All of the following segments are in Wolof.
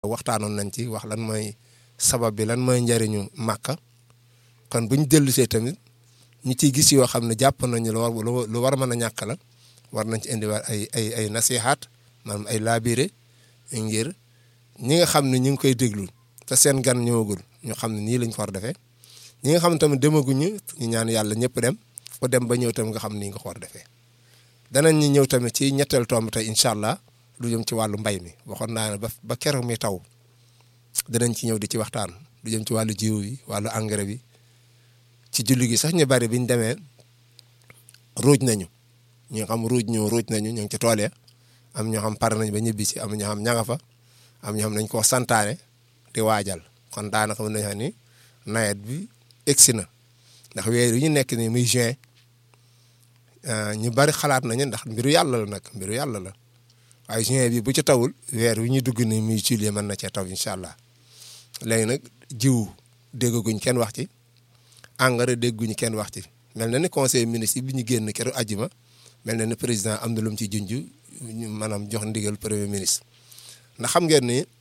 waxtaanoon nañ ci wax lan mooy sabab bi lan mooy njëriñu màkka kon buñ dellusee tamit ñi ciy gis yoo xam ne jàpp nañu lu war lu war a mën a ñàkk la war nañ ci indiwaat ay ay ay nasihaat maanaam ay laabire ngir ñi nga xam ne ñu ngi koy déglu te seen gan ñëwagul ñu xam ne nii lañ ko war defee ñi nga xam ne tamit demaguñu ñu ñaan yàlla ñëpp dem ku dem ba ñëw tamit nga xam nii nga ko war defee danañ ñu ñëw tamit ci ñetteel tomb tey incha allah lu jëm ci wàllu mbay mi waxoon naa ne ba ba keroog mi taw danañ ci ñëw di ci waxtaan lu jëm ci wàllu jiw yi wàllu engrais bi ci julli gi sax ñu bari biñ demee ruuj nañu ñi nga xam ruuj ñu ruuj nañu ñu ngi ci tool ya am ñoo xam pare nañ ba ñibbi si am ñoo xam ña nga fa am ñoo xam nañ koo santaane di waajal kon daanaka mën nañu xam ni nawet bi egsi na ndax weer yi ñu nekk ni muy juin ñu bari xalaat nañu ndax mbiru yàlla la nag mbiru yàlla la waaye juin bi bu ci tawul weer wi ñu dugg ni muy juillet mën na cee taw incha allah léegi nag jiw déggaguñ kenn wax ci engrais dégguñu kenn wax ci mel na ni conseil ministre bi ñu génn keroog àjjuma mel na ni président am na lu mu ci junj ñu maanaam jox ndigal premier ministre ndax xam ngeen ni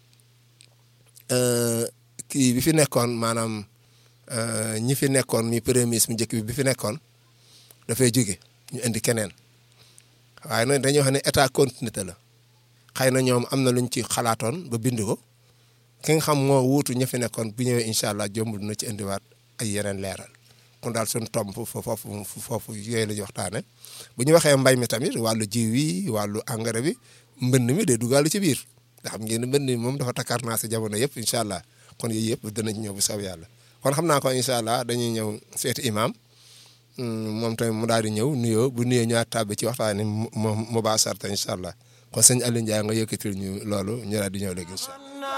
kii bi fi nekkoon maanaam ñi fi nekkoon mi premier ministre mu njëkk bi bi fi nekkoon dafay jóge ñu indi keneen waaye nag dañuy wax ne état continuité la xëy na ñoom am na luñ ci xalaatoon ba bind ko ki nga xam moo wuutu ña fi nekkoon bu ñëwee incha allah jombul na ci indiwaat ay yeneen leeral kon daal suñu tomb foofu foofu yooyu la ñu waxtaane bu ñu waxee mbay mi tamit wàllu jiw yi wàllu engrais bi mbënd mi day dugalu ci biir nga xam ngeen ne mbënd mi moom dafa takkaar naa si jamono yëpp incha allah kon yooyu yëpp danañ ñëw bu saw yàlla kon xam naa ko incha allah dañuy ñëw seeti imam moom tamit mu daal di ñëw nuyoo bu nuyoo ñëwaat tàbbi ci waxtaane mu mu baa sarta incha allah kon sëñ Aliou Ndiaye nga yëkkatil ñu loolu ñu daal di ñëw léegi incha allah